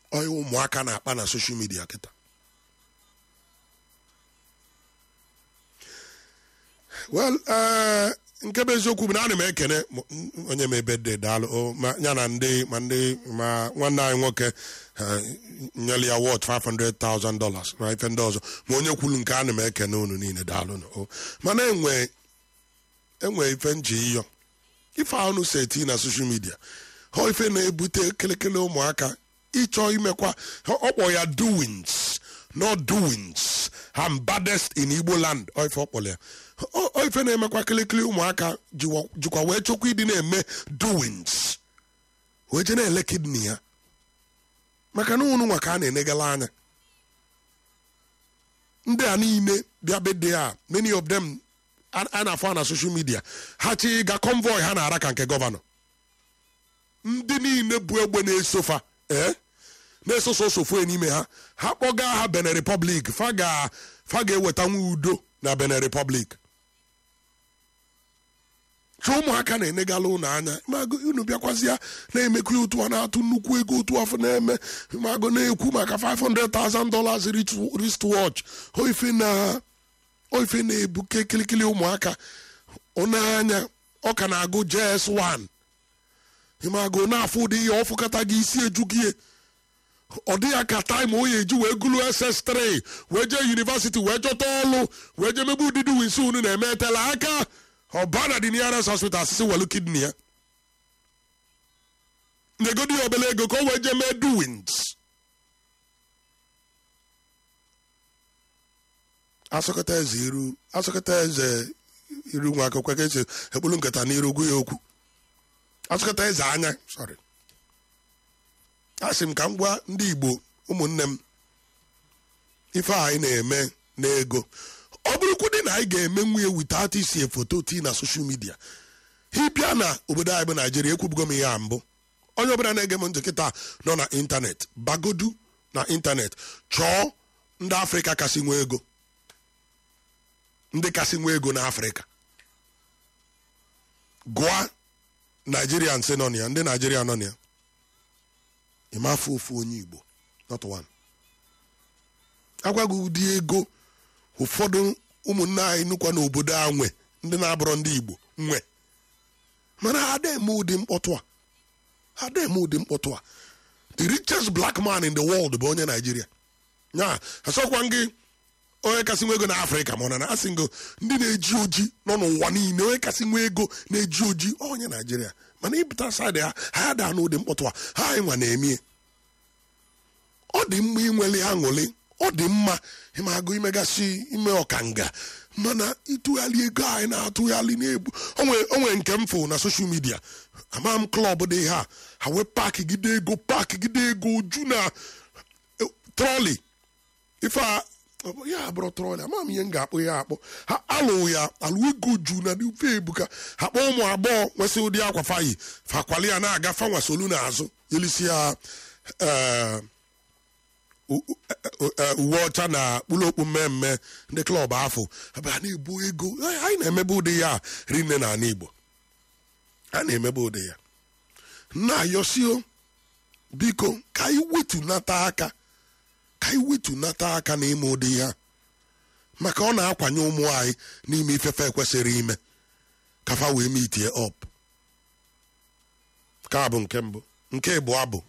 onye ụmụaka na-akpa na soshal midia kịta well eh, nke bụ eziokwu bụ na ana m ekene m- onye m ebe dị daalụ o, ma ya na ndị ma ndị ma nwanne anyị nwoke eh, nyere ya wọt 500,000 dollars na ife ndị ọzọ ma onye kwuru nke ana m ekene unu niile daalụ o mana enwe enwe ife nji ịyọ ife ahụ seti na soshal midia ha ife na-ebute kelekele ụmụaka ịchọ imekwa ọ kpọ ya doings not doings I'm baddest in Igbo land ọ ife ọ kpọrọ ya Ọ- ọ ife na-emekwa kelekele ụmụaka jiwa- jikwa wee chọkwa ịdị na-eme doings wee je na-ele kidney ya maka na unu nwa ka a na-enegala anya ndị a niile bịa bede a many of them a a na-afọ na social media ha chi ga convoy ha na-ara ka nke gọvanọ ndị niile bụ egbe na-esofa ee na-esoso osofu n'ime ha ha kpọga ha benin republic fa ga fa ga-eweta nwa udo na benin republic chọ ụmụaka na-enegala ụnụ anya mago unu bịakwazịa na-emekwa ya otu a na-atụ nnukwu ego otu afọ na-eme mago na-ekwu maka 500,000 dollars wristwatch oife na oife na-ebuke kilikili ụmụaka ụnanya ọ ka na-agụ js1 ịmago na-afụ ụdị ihe ọfụkata gị isi eju gị ọ dị ya ka taịm o ya eji wee gụlụ ss3 wee jee yunivasiti wee chọta ọlụ wee jee mebe ụdịdị winsi unu na-eme etela aka ọba na dị nearest hospital asịsị welu kidney ya negodi ya obele ego ka o wee jee mee duwins asọkọta eze iru asọkọta eze iru nwa akwụkwọ ka esi ekpulu nkata n'iru gwu ya okwu asụkọta eze anya sorry asị m ka m gwa ndị igbo ụmụnne m ife a anyị na-eme n'ego ọ bụrụkwu dị na anyị ga-eme nwunye wite atụ isi foto tii na soshal midia hibịa na obodo anyị bụ naijiria ekwubugo m ihe a mbụ onye ọbụla na-ege m ntị kịta nọ na ịntanetị bagodu na ịntanetị chọọ ndị afrịka kasị nwee ego ndị kasị nwee ego n'afrịka gụa nigerian sị nọ na ya ndị naijiria nọ na ya ịmafe ofu onye igbo not one agwaghị ụdị ego ụfọdụ ụmụnne anyị nụkwa n'obodo a nwe ndị na-abụrọ ndị igbo nwe mana ha ada eme ụdị mkpọtụ a ha ada eme ụdị mkpọtụ a the richest black man in the world bụ onye naijiria ya asọkwa gị onye kasị nwe ego na afrịka ma ọ na na asị ngo ndị na-eji oji nọ n'ụwa niile onye kasị nwe ego na-eji oji onye naijiria mana ịpụta saịdị ha ha daa n'ụdị mkpọtụ a ha anyị nwa na-emie ọ dị mma inwele aṅụrị ọ dị mma ịmagụ imegasị ime ọkanga mana ịtụgharị ego anyị na-atụgharị na-ebu onwe nke m fụ na soshal midia ama m klọb dị ha ha wee paakị gide ego paakị gide ego ju na trọli ife a ya bụrụ trọli ama m ihe m ga-akpụ ya akpọ ha alụ ya alụ ego ju na ofe ebuka ha kpọọ ụmụ agbọghọ nwesị ụdị akwa fayi fakwali ya na-aga fanwa solu n'azụ yelisi ya uwe ọcha na kpụlokpu mmemme ndị klọb afọ ebe a na-ebu ego anyị na-emebe ụdị ya rinne na ala igbo a na-emebe ụdị ya nna yosio biko ka anyị wetunata aka ka anyị wetunata aka n'ime ụdị ya maka ọ na-akwanye ụmụ anyị n'ime ifefe ekwesịrị ime kafa wee mitie ọp ka bụ nke mbụ nke ịbụọ bụ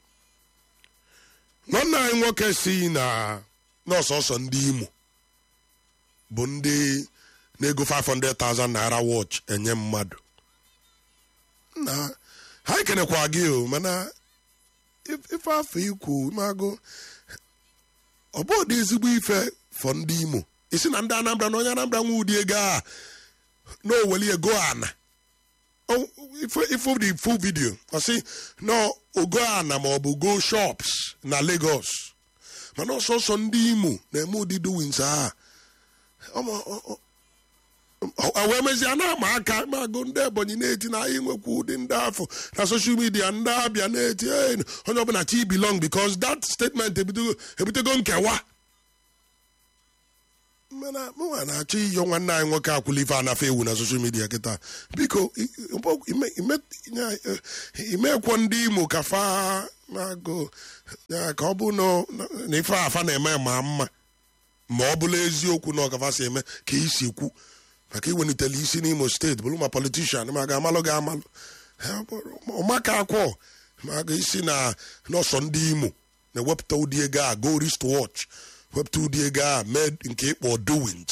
nwanne anyị nwoke si na n'ọsọsọ ndị imo bụ ndị na-ego 500,000 naira watch enye mmadụ na ha ekenekwa gị o mana ife afọ ikwu magụ ọ bụ dị ezigbo ife fọ ndị imo isi na ndị anambra na onye anambra nwe ụdị ego a na oweli ego ana ifo the full video ọ sị na ogo ana ma ọ bụ go shops na lagos mana ọsọsọ ndị imo na-eme ụdị doings a wee mezie na-ama aka magụ ndị ebonyi na-eti na anyị nwekwa ụdị ndị afọ na soshal midia ndị abịa na-eti onye ọbụla chi belong because that statement ebutego nkewa mana mụnwa na-achọ iyo nwanne anyị nwoke akwụla ife anafe ewu na soshal midia kịta biko i- i- ime- ime- nya- eh, imekwo ndị imo ka fa na-agụ ya ka ọ bụ na- na ife afa na-eme ma mma ma ọ bụla eziokwu na ọkafa si eme ka isi kwu maka iwelitele isi n'imo steeti bụrụ ma politishan ma ga-amalụ ga amalụ Ha bụrụ- ụmaka akwọ ma ga isi na nọsọ ndị imo na-ewepụta ụdị ego a go wrist watch wepụta ụdị ego a mee nke ịkpọ doings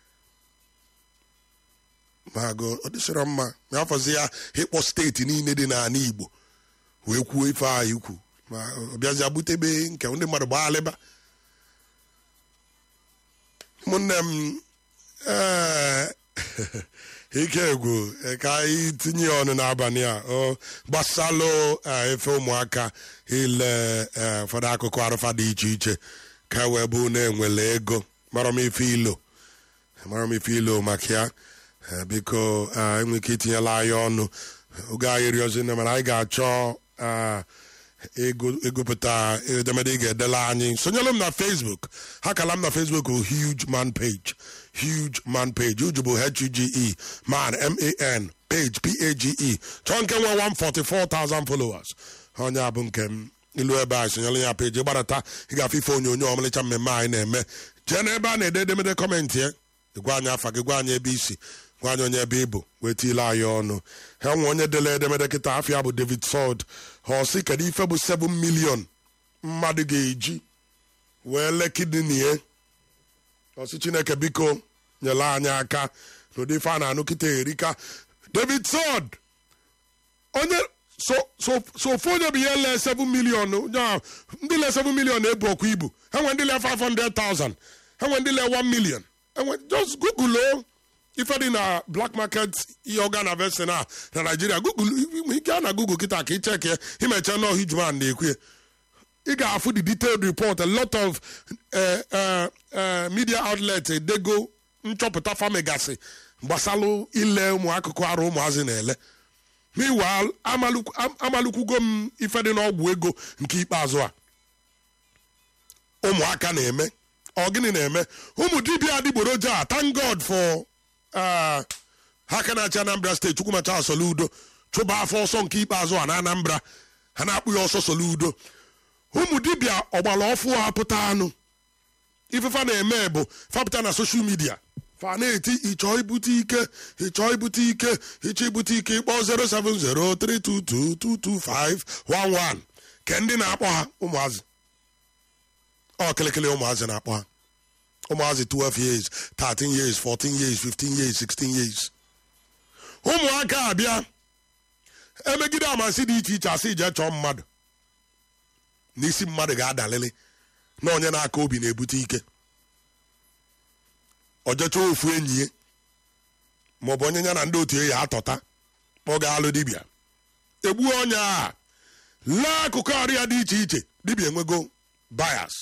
ma go ọ dịsịrọ mma ma afọzi ya ịkpọ steeti niile dị n'ala igbo wee kwuo ife a ikwu ma ọ bịazi abutebe nke ndị mmadụ gbaa alịba ụmụnne m ee ike egwu eh, ka anyị tinye ya ọnụ n'abalị a ọ gbasalụ eh, efe ụmụaka ile eh, ụfọdụ akụkụ arụfa dị iche iche ka wee bụ na-enwele ego mara m ife ilo mara m ife ilo maka ya Eh, biko eh, enwe ike itinyela anyị ọnụ oge anyị rịọzi na mana anyị ga-achọ eh, ego- egopụta edemede ị ga-edela anyị sonyelu m na facebook ha kala m na facebook bụ huge man page huge man page huge bụ h-u-g-e man m-a-n page p-a-g-e chọọ nke nwe 144,000 followers onye a bụ nke m ilu ebe a sonyelu ya page ịgbadata ị ga-afụ ife onyonyo ọmalịcha mmemme anyị na-eme jee n'ebe a na-ede edemede kọmentị ya gwa anyị afa gị gwa anyị ebe isi gwa anyị onye ebe ịbụ wee tiile anyị ọnụ ha nwe onye dele edemede kịta afịa bụ david sod ha ọsị kedu ife bụ 7 million mmadụ ga-eji wee lee kidney ya ọsị chineke biko nyere anyị aka n'ụdị ife a na-anụ kịta erika david sod onye so so so ofu onye bụ ihe lee 7 million nya ndị lee 7 million ebu ọkwa ibu ha nwere ndị lee 500,000 ha nwere ndị lee 1 million enwe just google o ife dị na black market ihe ọga na vestin a na naijiria google ị gaa na google kịta ka ịchek ya imecha na hijman na-ekwu ya ị ga-afụ the detailed report a lot of uh, uh, uh, media outlet edego nchọpụta famegasị gbasalụ ile ụmụ akụkụ arụ ụmụazị na-ele meanwhile amalukwu- am- amalụkwugo m ife dị n'ọgwụ ego nke ikpeazụ a ụmụaka na-eme ọ gịnị na-eme ụmụ dibịa adịgboroja a thank god for uh, ha ka na-achị anambra steeti chukwumacha soludo chụba afọ ọsọ nke ikpeazụ a na anambra ha na-akpụ ya ọsọ soludo ụmụ dibịa ọgbara ọfụ a pụta anụ ifefa na-eme bụ fapụta na soshal midia fa na-eti ịchọ ibute ike ịchọ ibute ike ịchọ ibute ike ịkpọ 07032222511 ke ndị na-akpọ ha ụmụazị ọ kịlịkịlị ụmụazị na-akpọ ha ụmụazị 12 years 13 years 14 years 15 years 16 years ụmụaka abịa emegide amasị dị iche iche asị ije chọọ mmadụ n'isi mmadụ ga-adalịlị na onye na-aka obi na-ebute ike ọjọcha ofu enyi ya maọbụ onye ya na ndị otu ya atọta ọ ga-alụ dibịa egbuo onye a lee akụkụ arụ ya dị iche iche dibịa enwego bias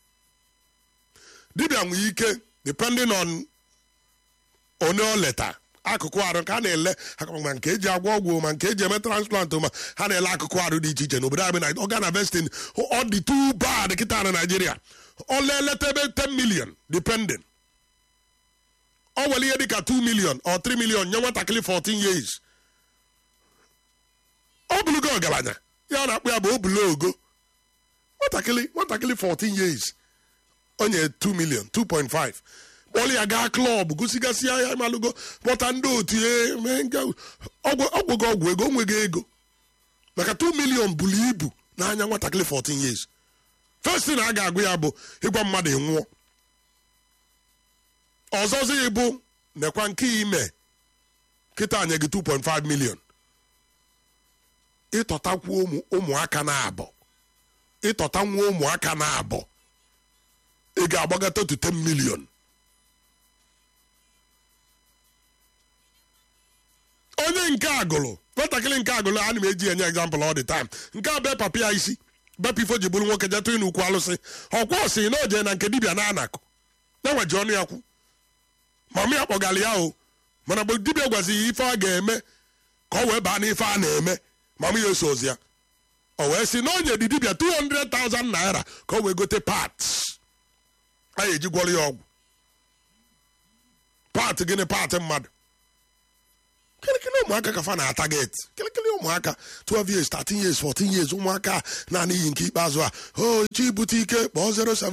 dibịa nwere ike depending on onye o leta akụkụ arụ ka a na-ele ma nke eji agwọ ọgwụ ma nke eji eme transplant ma ha na-ele akụkụ arụ dị iche iche n'obodo anyị na organ harvesting ọ dị too bad kịta na Naịjirịa ọ leleta ebe 10 million depending ọ nwere ihe dịka 2 million or 3 million nye nwatakịrị 14 years ọ bụlụgo ọgaranya ya na-akpụ ya bụ obulo ogo nwatakịrị nwatakịrị 14 years onye 2 million 2.5 kpọrọ ya gaa klọb gosigasị ya malụgo kpọta ndị otu ya mee nke ọgwụgo ọgwụ ego onwego ego maka 2 million buru ibu n'anya nwatakịrị 14 years first na a ga-agụ ya bụ ịgwa mmadụ nwụọ ọzọzi ya bụ nekwa nke ime kịta nye gị 2.5 million ịtọtakwu ụmụaka na-abọ ịtọta nwa ụmụaka na-abọ ị ga-agbagata to 10 million onye nke agụlụ nwatakịrị nke agụlụ ana m eji enye example all the time nke a bee papa ya isi bepụ ifo ji bụrụ nwoke jetụ ịnụ ukwu alụsị ọkwa ọsị na oje na nke dibịa na anakụ na-enweji ọnụ ya kwu mama ya kpọgara ya o mana mgbe dibịa gwazi ya ife a ga-eme ka ọ wee baa n'ife a na-eme mama ya eso ozi ya o wee sị na onye dị dibịa 200,000 naira ka o wee gote parts a ga-eji gwọrọ ya ọgwụ paatị gịnị paatị mmadụ kịlịkịlị ụmụaka ka fa na-ataget kịlịkịlị ụmụaka 12 years 13 years 14 years ụmụaka naanị iyi nke ikpeazụ a o chi bute ike kpọọ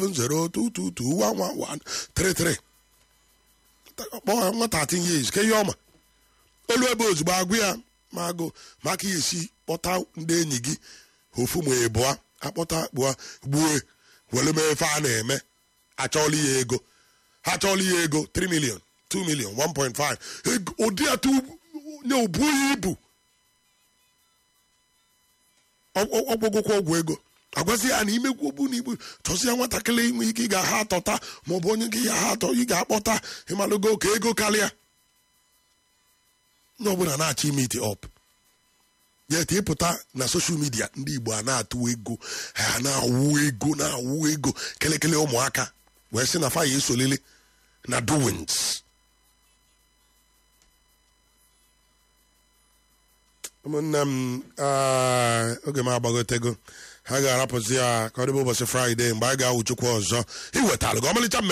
07022211133 kpọọ nwa 13 years ke ihe ọma olu ebe ozugbo agụ ya ma agụ maka ya esi kpọta ndị enyi gị ofu ma ịbụa akpọta kpụa gbue were mee ife a na-eme achọọla ya ego ha chọọla ya ego 3 million 2 million 1.5 Ego- ụdị atụ nye obughị ibu ọgwụgwụkwa ọgwụ ego agwazi ya na imekwu obu na igbu chọzie nwatakịrị inwe ike ị ga-aha atọta maọbụ onye gị ya ha atọ ị ga-akpọta ịmalụgo ka ego karịa ndị ọbụla na-achọ ime ite ọp yet ịpụta na soshal midia ndị igbo a na-atụ ego ha na-awụ ego na-awụ ego kelekele ụmụaka wee sị na fa ya esolele na doings ụmụnne m ah, oge m agbagotego ha ga-arapụzi ya ka ọ dịbe ụbọchị fraịde mgbe anyị ga-awụ chukwu ọzọ iwetalụ gị ọmalịcha mmemme